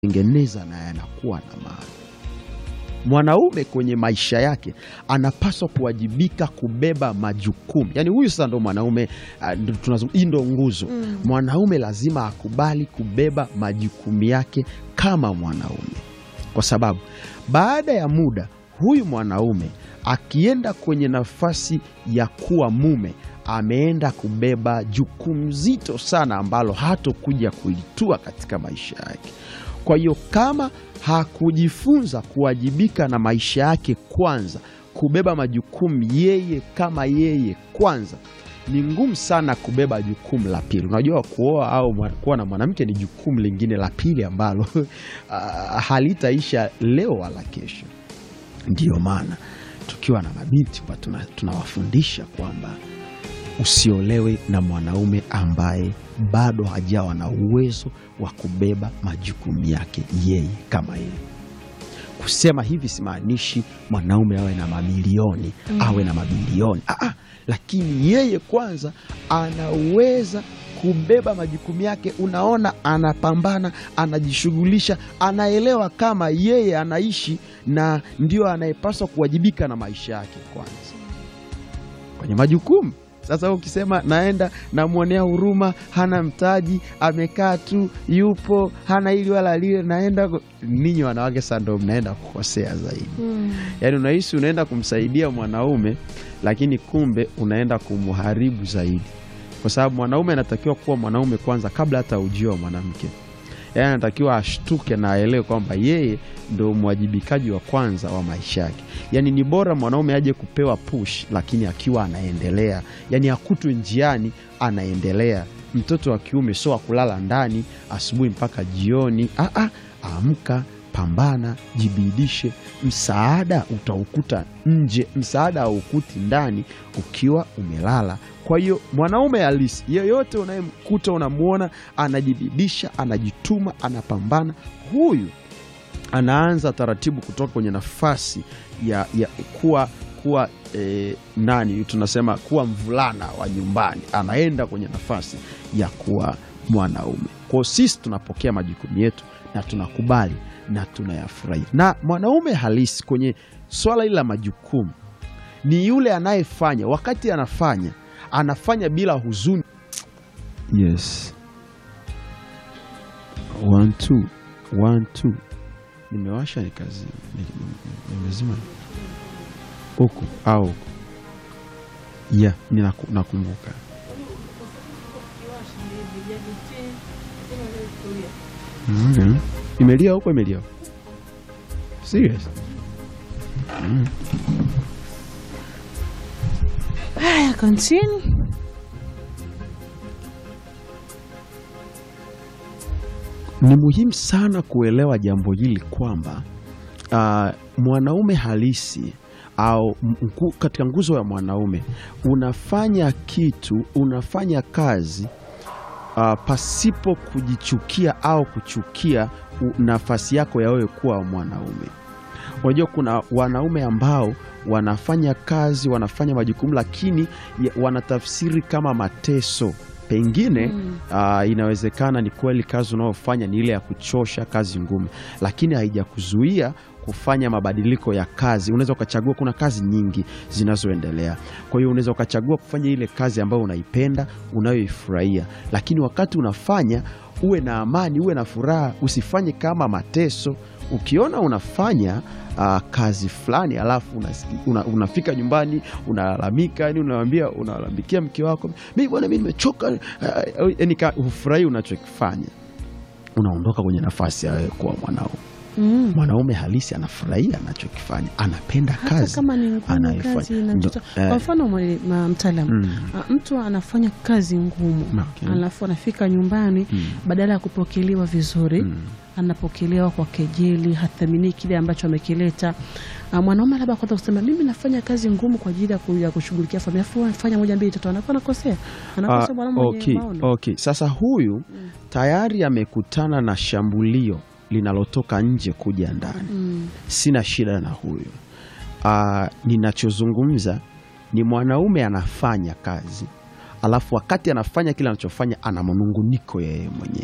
tengeneza na yanakuwa na maana. Mwanaume kwenye maisha yake anapaswa kuwajibika kubeba majukumu. Yaani huyu sasa ndo mwanaume uh, ndo tunazungumza- hii ndo nguzo. Mwanaume lazima akubali kubeba majukumu yake kama mwanaume, kwa sababu baada ya muda huyu mwanaume akienda kwenye nafasi ya kuwa mume ameenda kubeba jukumu zito sana ambalo hatokuja kulitua katika maisha yake. Kwa hiyo kama hakujifunza kuwajibika na maisha yake kwanza, kubeba majukumu yeye kama yeye kwanza, ni ngumu sana kubeba jukumu la pili. Unajua, kuoa au mwa- kuwa na mwanamke ni jukumu lingine la pili ambalo ah, halitaisha leo wala kesho. Ndiyo maana tukiwa na mabinti huwa tuna- tunawafundisha kwamba usiolewe na mwanaume ambaye bado hajawa na uwezo wa kubeba majukumu yake yeye kama yeye. Kusema hivi simaanishi mwanaume awe na mamilioni awe na mabilioni ah, ah, lakini yeye kwanza anaweza kubeba majukumu yake. Unaona, anapambana, anajishughulisha, anaelewa kama yeye anaishi na ndio anayepaswa kuwajibika na maisha yake kwanza kwenye majukumu. Sasa ukisema naenda namwonea huruma, hana mtaji, amekaa tu, yupo hana hili wala lile, naenda ku- ninyi wanawake sasa ndo mnaenda kukosea zaidi. Yaani unahisi unaenda kumsaidia mwanaume, lakini kumbe unaenda kumharibu zaidi, kwa sababu mwanaume anatakiwa kuwa mwanaume kwanza kabla hata ujio wa mwanamke. Yaani anatakiwa ashtuke na aelewe kwamba yeye ndo mwajibikaji wa kwanza wa maisha yake. Yaani ni bora mwanaume aje kupewa push, lakini akiwa anaendelea, yaani akutwe njiani anaendelea. Mtoto wa kiume sio wa kulala ndani asubuhi mpaka jioni. Ah, ah, amka, pambana, jibidishe. Msaada utaukuta nje, msaada haukuti ndani ukiwa umelala. Kwa hiyo mwanaume halisi yeyote unayemkuta unamwona anajibidisha, anajituma, anapambana, huyu anaanza taratibu kutoka kwenye nafasi ya, ya kuwa kuwa eh, nani tunasema kuwa mvulana wa nyumbani, anaenda kwenye nafasi ya kuwa mwanaume. Kwa hiyo sisi tunapokea majukumu yetu na tunakubali na tunayafurahia. Na mwanaume halisi kwenye swala hili la majukumu ni yule anayefanya, wakati anafanya anafanya bila huzuni. Yes. One, two. One, two. Nimewasha nikazi nimezima huku au huku ya ninaku- nakumbuka Okay. Imelia huko imelia huko. Serious? Haya, continue. Ni muhimu sana kuelewa jambo hili kwamba ah, mwanaume halisi au mku, katika nguzo ya mwanaume unafanya kitu, unafanya kazi ah, pasipo kujichukia au kuchukia u- nafasi yako ya wewe kuwa mwanaume. Unajua kuna wanaume ambao wanafanya kazi, wanafanya majukumu, lakini ya- wanatafsiri kama mateso. Pengine ah, inawezekana ni kweli kazi unayofanya ni ile ya kuchosha, kazi ngumu, lakini haijakuzuia kufanya mabadiliko ya kazi. Unaweza ukachagua, kuna kazi nyingi zinazoendelea. Kwa hiyo unaweza ukachagua kufanya ile kazi ambayo unaipenda, unayoifurahia, lakini wakati unafanya uwe na amani, uwe na furaha, usifanye kama mateso. Ukiona unafanya ah, kazi fulani alafu unasiki- una, unafika nyumbani unalalamika, yani unawambia unalalamikia mke wako, mi bwana, mi nimechoka, yani hufurahi unachokifanya, unaondoka kwenye nafasi ya wewe kuwa mwanaume. Mm. Mwanaume halisi anafurahia anachokifanya, anapenda Hata kazi kama ni ngumu anaifanya. kazi Ndo- inachoto. eh. Kwa mfano mwe- ma- mtaalamu Mm. Ah, mtu anafanya kazi ngumu Okay. alafu anafika nyumbani Mm. badala ya kupokelewa vizuri Mm. anapokelewa kwa kejeli, hathamini kile ambacho amekileta. Ah, Mwanaume labda kwanza kusema mimi nafanya kazi ngumu kwa ajili ya ku- ya kushughulikia familia, afu anafanya moja mbili tatu, anakuwa anakosea, anakosea Ah, mwanaume mwenye okay, maono. okay. Sasa huyu tayari amekutana na shambulio linalotoka nje kuja ndani. Mm. Sina shida na huyu. Ah, ninachozungumza ni mwanaume anafanya kazi, alafu wakati anafanya kile anachofanya ana manunguniko yeye mwenyewe.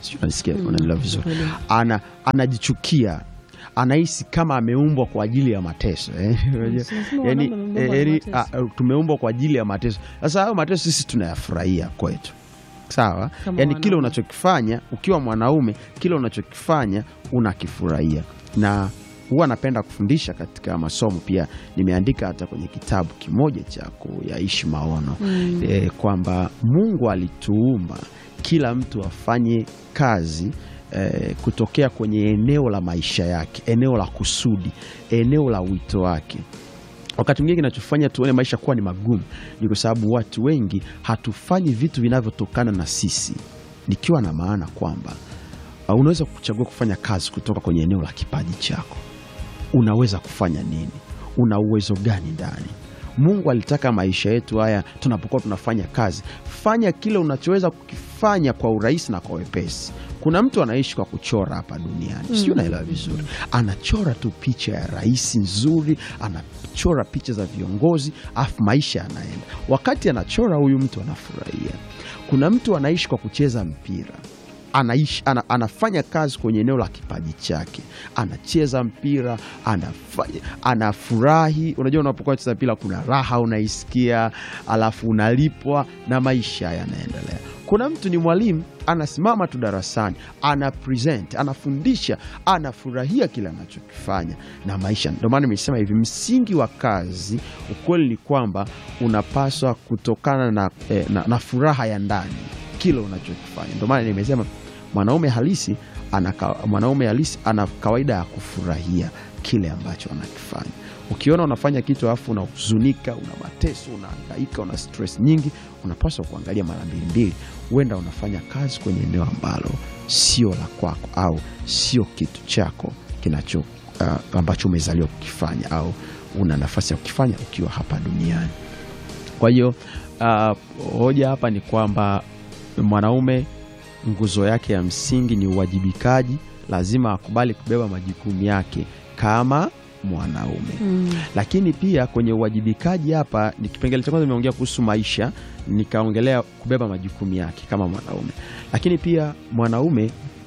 sijui unanisikia Mm, unaelewa vizuri kweli. ana anajichukia anahisi kama ameumbwa kwa ajili ya mateso eh? Unajua? Si lazima yani, wanaume wameumbwa eh, kwa yani, mateso. ah, tumeumbwa kwa ajili ya mateso sasa hayo mateso sisi tunayafurahia kwetu sawa Kama yani kile wanaume. unachokifanya ukiwa mwanaume kile unachokifanya unakifurahia na huwa napenda kufundisha katika masomo pia nimeandika hata kwenye kitabu kimoja cha kuyaishi maono Mm. e, kwamba mungu alituumba kila mtu afanye kazi e, kutokea kwenye eneo la maisha yake eneo la kusudi eneo la wito wake wakati mwingine kinachofanya tuone maisha kuwa ni magumu ni kwa sababu watu wengi hatufanyi vitu vinavyotokana na sisi nikiwa na maana kwamba uh, unaweza kuchagua kufanya kazi kutoka kwenye eneo la kipaji chako unaweza kufanya nini una uwezo gani ndani mungu alitaka maisha yetu haya tunapokuwa tunafanya kazi fanya kile unachoweza kukifanya kwa urahisi na kwa wepesi kuna mtu anaishi kwa kuchora hapa duniani mm. sijui unaelewa vizuri anachora tu picha ya rais nzuri anachora picha za viongozi afu maisha yanaenda wakati anachora huyu mtu anafurahia kuna mtu anaishi kwa kucheza mpira anaishi, ana, anafanya kazi kwenye eneo la kipaji chake, anacheza mpira, anafanya, anafurahi. Unajua, unapokuwa cheza mpira kuna raha unaisikia, alafu unalipwa na maisha yanaendelea. Kuna mtu ni mwalimu, anasimama tu darasani, ana present, anafundisha, anafurahia kile anachokifanya na maisha. Ndio maana nimesema hivi, msingi wa kazi, ukweli ni kwamba unapaswa kutokana na, eh, na, na furaha ya ndani kile unachokifanya. Ndio maana nimesema mwanaume halisi ana, ka- mwanaume halisi ana kawaida ya kufurahia kile ambacho anakifanya. Ukiona unafanya kitu alafu unahuzunika, una mateso, unahangaika, una stress nyingi, unapaswa kuangalia mara mbili mbili. Huenda unafanya kazi kwenye eneo ambalo sio la kwako au sio kitu chako kinacho uh, ambacho umezaliwa kukifanya au una nafasi ya kukifanya ukiwa hapa duniani. Kwa hiyo uh, hoja hapa ni kwamba mwanaume nguzo yake ya msingi ni uwajibikaji. Lazima akubali kubeba majukumu yake kama mwanaume Mm. lakini pia kwenye uwajibikaji hapa ni kipengele cha kwanza nimeongea kuhusu maisha, nikaongelea kubeba majukumu yake kama mwanaume, lakini pia mwanaume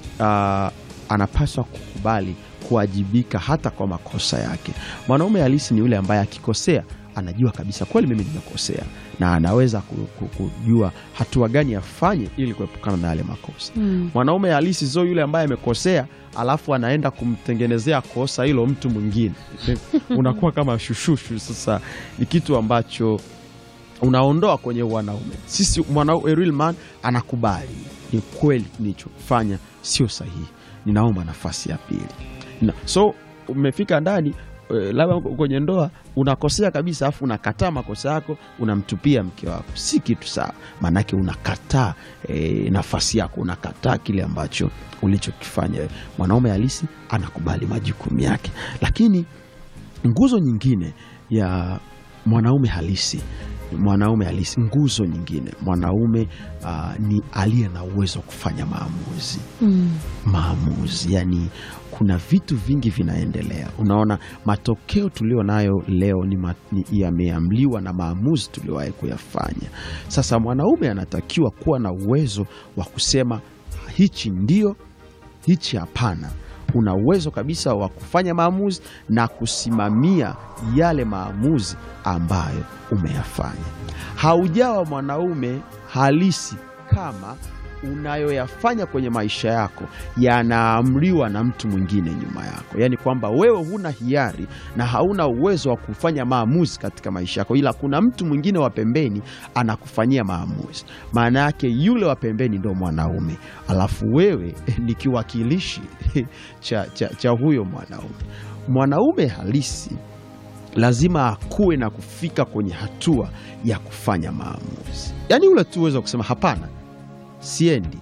ah, anapaswa kukubali kuwajibika hata kwa makosa yake. Mwanaume halisi ni yule ambaye akikosea anajua kabisa kweli mimi nimekosea, na anaweza ku- ku- kujua hatua gani afanye ili kuepukana na yale makosa. Mm. Mwanaume halisi sio yule ambaye amekosea alafu anaenda kumtengenezea kosa hilo mtu mwingine. Unakuwa kama shushushu. Sasa ni kitu ambacho unaondoa kwenye wanaume. Sisi mwanaume, a real man anakubali ni kweli nilichofanya sio sahihi, ninaomba nafasi ya pili na, so umefika ndani eh, labda kwenye ndoa unakosea kabisa, alafu unakataa makosa yako, unamtupia mke wako, si kitu sawa. Maanake unakataa eh, nafasi yako, unakataa kile ambacho ulichokifanya. wewe. Mwanaume halisi anakubali majukumu yake, lakini nguzo nyingine ya mwanaume halisi mwanaume halisi nguzo nyingine mwanaume ah, ni aliye na uwezo wa kufanya maamuzi Mm. maamuzi yani kuna vitu vingi vinaendelea unaona matokeo tulio nayo leo ni, ma, ni yameamliwa na maamuzi tuliowahi kuyafanya sasa mwanaume anatakiwa kuwa na uwezo wa kusema hichi ndio hichi hapana una uwezo kabisa wa kufanya maamuzi na kusimamia yale maamuzi ambayo umeyafanya haujawa mwanaume halisi kama unayoyafanya kwenye maisha yako yanaamriwa na mtu mwingine nyuma yako, yaani kwamba wewe huna hiari na hauna uwezo wa kufanya maamuzi katika maisha yako, ila kuna mtu mwingine wa pembeni anakufanyia maamuzi. Maana yake yule wa pembeni ndo mwanaume, alafu wewe ni kiwakilishi cha, cha, cha huyo mwanaume. Mwanaume halisi lazima akuwe na kufika kwenye hatua ya kufanya maamuzi, yaani ule tu uwezo wa kusema hapana, siendi.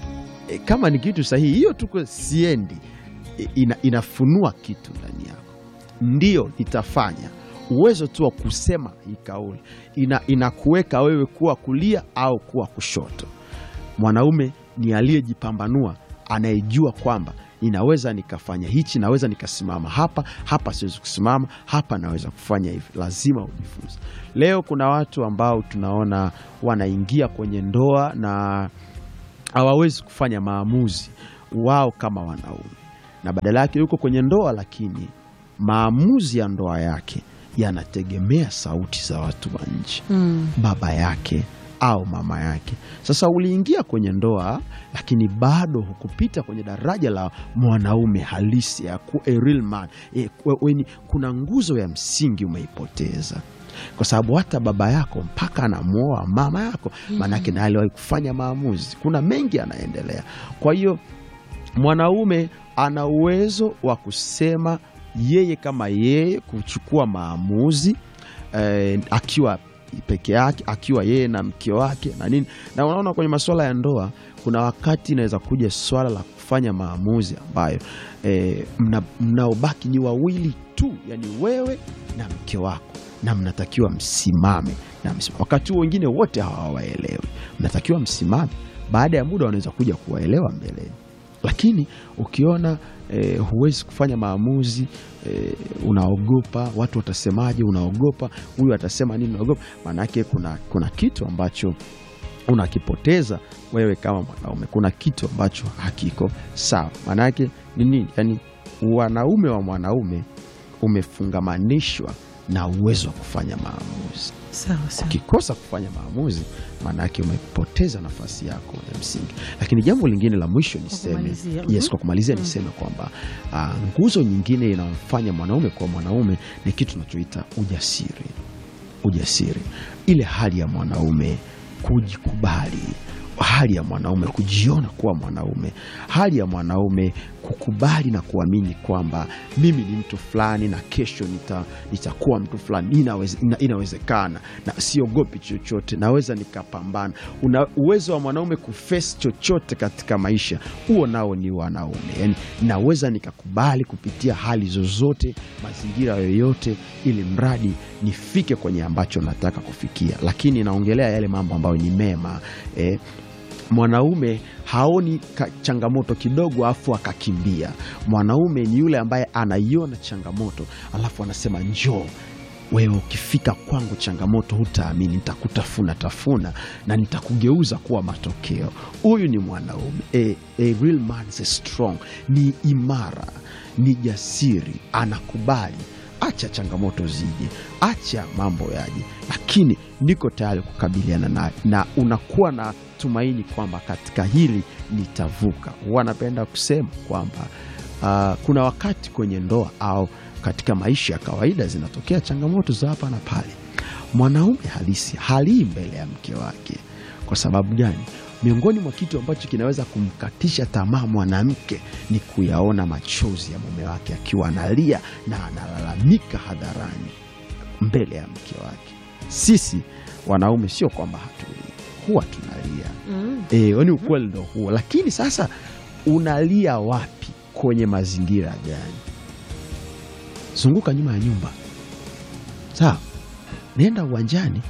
E, kama ni kitu sahihi, hiyo tu siendi e, ina, inafunua kitu ndani yako. Ndio nitafanya. Uwezo tu wa kusema hii kauli ina, inakuweka wewe kuwa kulia au kuwa kushoto. Mwanaume ni aliyejipambanua, anayejua kwamba ninaweza nikafanya hichi, naweza nikasimama hapa, hapa siwezi kusimama, hapa naweza kufanya hivi. Lazima ujifunze. Leo kuna watu ambao tunaona wanaingia kwenye ndoa na hawawezi kufanya maamuzi wao kama wanaume, na badala yake yuko kwenye ndoa, lakini maamuzi ya ndoa yake yanategemea sauti za watu wa nje Mm. baba yake au mama yake. Sasa uliingia kwenye ndoa, lakini bado hukupita kwenye daraja la mwanaume halisi ya ku, a real man. E, kwe- weni- kuna nguzo ya msingi umeipoteza kwa sababu hata baba yako mpaka anamwoa mama yako, maanake naye aliwahi kufanya maamuzi. Kuna mengi yanaendelea. Kwa hiyo mwanaume ana uwezo wa kusema yeye kama yeye kuchukua maamuzi eh, akiwa peke yake, akiwa yeye na mke wake na nini. Na unaona kwenye masuala ya ndoa, kuna wakati inaweza kuja swala la kufanya maamuzi ambayo eh, mna- mnaobaki ni wawili tu, yani wewe na mke wako, na mnatakiwa msimame na msimame. Wakati huo wengine wote hawawaelewi, mnatakiwa msimame. Baada ya muda wanaweza kuja kuwaelewa mbeleni lakini ukiona eh, huwezi kufanya maamuzi eh, unaogopa watu watasemaje, unaogopa huyu atasema nini, unaogopa maanake kuna, kuna kitu ambacho unakipoteza wewe kama mwanaume. Kuna kitu ambacho hakiko sawa. Maanake ni nini? Yani wanaume wa mwanaume umefungamanishwa na uwezo wa kufanya maamuzi. Sawa sawa. Ukikosa kufanya maamuzi, maanake umepoteza nafasi yako ya msingi. Lakini jambo lingine la mwisho niseme, kumalizia, yes, mhm. kwa kumalizia niseme kwamba ah, nguzo nyingine inayomfanya mwanaume kuwa mwanaume ni kitu tunachoita ujasiri. Ujasiri, ile hali ya mwanaume kujikubali, hali ya mwanaume kujiona kuwa mwanaume, hali ya mwanaume kukubali na kuamini kwamba mimi ni mtu fulani na kesho nita, nitakuwa mtu fulani. Inaweze, ina, inawezekana na siogopi chochote, naweza nikapambana. Una uwezo wa mwanaume kuface chochote katika maisha, huo nao ni wanaume. Yani naweza nikakubali kupitia hali zozote, mazingira yoyote, ili mradi nifike kwenye ambacho nataka kufikia, lakini naongelea yale mambo ambayo ni mema eh, mwanaume haoni ka, changamoto kidogo afu akakimbia. Mwanaume ni yule ambaye anaiona changamoto alafu anasema njoo wewe, ukifika kwangu changamoto hutaamini, nitakutafuna tafuna na nitakugeuza kuwa matokeo. Huyu ni mwanaume a, a real man is strong, ni imara, ni jasiri, anakubali acha changamoto zije, acha mambo yaje, lakini niko tayari kukabiliana naye, na unakuwa na tumaini kwamba katika hili nitavuka. Wanapenda kusema kwamba ah, kuna wakati kwenye ndoa au katika maisha ya kawaida zinatokea changamoto za hapa na pale. Mwanaume halisi halii mbele ya mke wake. Kwa sababu gani? Miongoni mwa kitu ambacho kinaweza kumkatisha tamaa mwanamke ni kuyaona machozi ya mume wake akiwa analia na analalamika hadharani mbele ya mke wake. Sisi wanaume sio kwamba hatulii, huwa tunalia. Mm. E, ni ukweli ndo huo, lakini sasa unalia wapi? Kwenye mazingira gani? Zunguka nyuma ya nyumba, sawa, nenda uwanjani,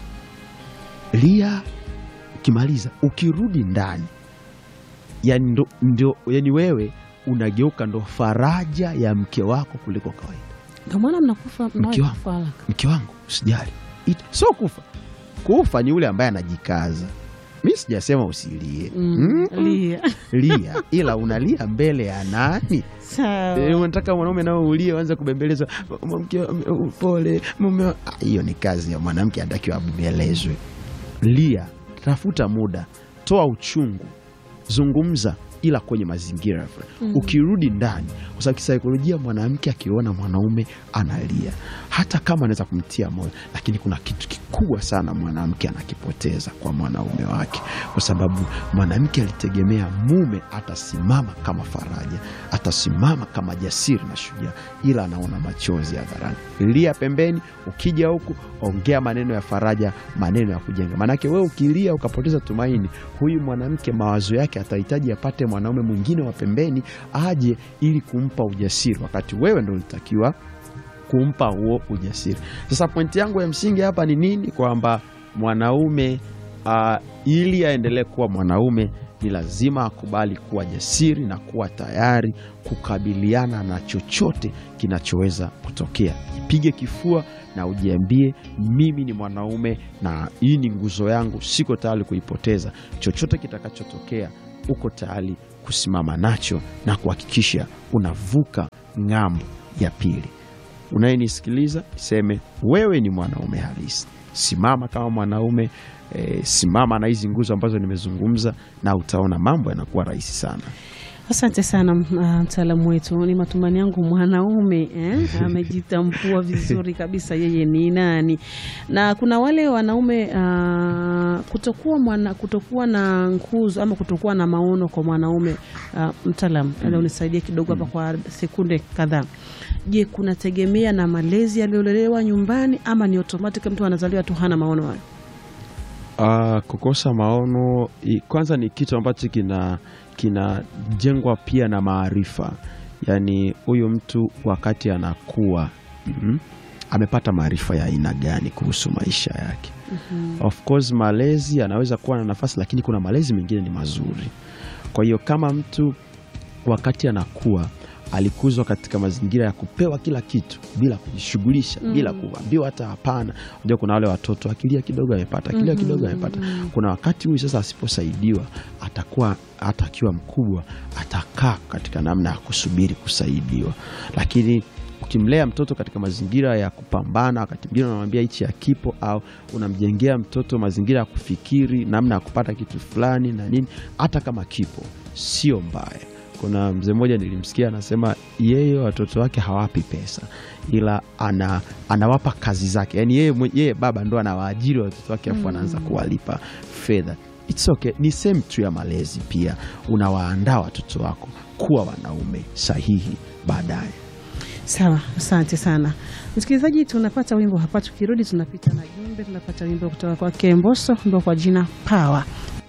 lia. Ukimaliza ukirudi ndani, yani, ndo, ndo, yani wewe unageuka ndo faraja ya mke wako kuliko kawaida. Ndio maana mnakufa Mke mnawahi wangu. kufa haraka. Mke wangu usijali, It- sio kufa. Kufa ni yule ambaye anajikaza. Mi sijasema usilie Mm. Mm-mm. Lia. lia ila unalia mbele ya nani? Sawa. E, unataka mwanaume nao ulie uanze kubembelezwa mke wa- pole mume wa-" Ah, hiyo ni kazi ya mwanamke, anatakiwa abembelezwe. Lia, tafuta muda, toa uchungu, zungumza, ila kwenye mazingira fulani. Ukirudi ndani, kwa sababu kisaikolojia, mwanamke akiona mwanaume analia, hata kama anaweza kumtia moyo, lakini kuna kitu kikubwa sana mwanamke anakipoteza kwa mwanaume wake, kwa sababu mwanamke alitegemea mume atasimama kama faraja, atasimama kama jasiri na shujaa, ila anaona machozi hadharani. Lia pembeni, ukija huku ongea maneno ya faraja, maneno ya kujenga. Maanake wewe ukilia ukapoteza tumaini, huyu mwanamke mawazo yake atahitaji apate mwanaume mwingine wa pembeni aje ili kumpa ujasiri, wakati wewe ndo ulitakiwa kumpa huo ujasiri. Sasa pointi yangu ya msingi hapa ni nini? Kwamba mwanaume uh, ili aendelee kuwa mwanaume ni lazima akubali kuwa jasiri na kuwa tayari kukabiliana na chochote kinachoweza kutokea. Jipige kifua na ujiambie, mimi ni mwanaume na hii ni nguzo yangu, siko tayari kuipoteza. Chochote kitakachotokea uko tayari kusimama nacho na kuhakikisha unavuka ng'ambo ya pili. Unayenisikiliza seme, wewe ni mwanaume halisi. Simama kama mwanaume e, simama na hizi nguzo ambazo nimezungumza, na utaona mambo yanakuwa rahisi sana. Asante sana uh, mtaalamu wetu. Ni matumani yangu mwanaume eh, amejitambua vizuri kabisa yeye ni nani, na kuna wale wanaume uh, kutokuwa mwana, kutokuwa na nguzo ama kutokuwa na maono kwa mwanaume uh, mtaalamu mm. unisaidie kidogo hapa kwa sekunde kadhaa. Je, kunategemea na malezi yaliyolelewa nyumbani ama ni automatic mtu anazaliwa tu hana maono hayo? Uh, kukosa maono i- kwanza ni kitu ambacho kina kinajengwa pia na maarifa. Yaani huyu mtu wakati anakuwa mm, amepata maarifa ya aina gani kuhusu maisha yake. Of course malezi anaweza kuwa na nafasi, lakini kuna malezi mengine ni mazuri. Kwa hiyo kama mtu wakati anakuwa alikuzwa katika mazingira ya kupewa kila kitu bila kujishughulisha bila kuambiwa hata hapana. Unajua kuna wale watoto akilia kidogo amepata, akilia kidogo amepata. Kuna wakati huyu sasa asiposaidiwa, atakuwa hata akiwa mkubwa atakaa katika namna ya kusubiri kusaidiwa, lakini ukimlea mtoto katika mazingira ya kupambana, wakati mwingine unamwambia hichi hakipo, au unamjengea mtoto mazingira ya kufikiri namna ya kupata kitu fulani na nini, hata kama kipo sio mbaya. Kuna mzee mmoja nilimsikia anasema yeye watoto wake hawapi pesa, ila ana, anawapa kazi zake, yaani yeye, mwe- yeye baba ndo anawaajiri watoto wake afu anaanza kuwalipa fedha. It's okay. Ni sehemu tu ya malezi pia, unawaandaa watoto wako kuwa wanaume sahihi baadaye. Sawa, asante sana msikilizaji. Tunapata wimbo hapa, tukirudi tunapita na jumbe, tunapata wimbo kutoka kwake Mbosso, wimbo kwa jina Power.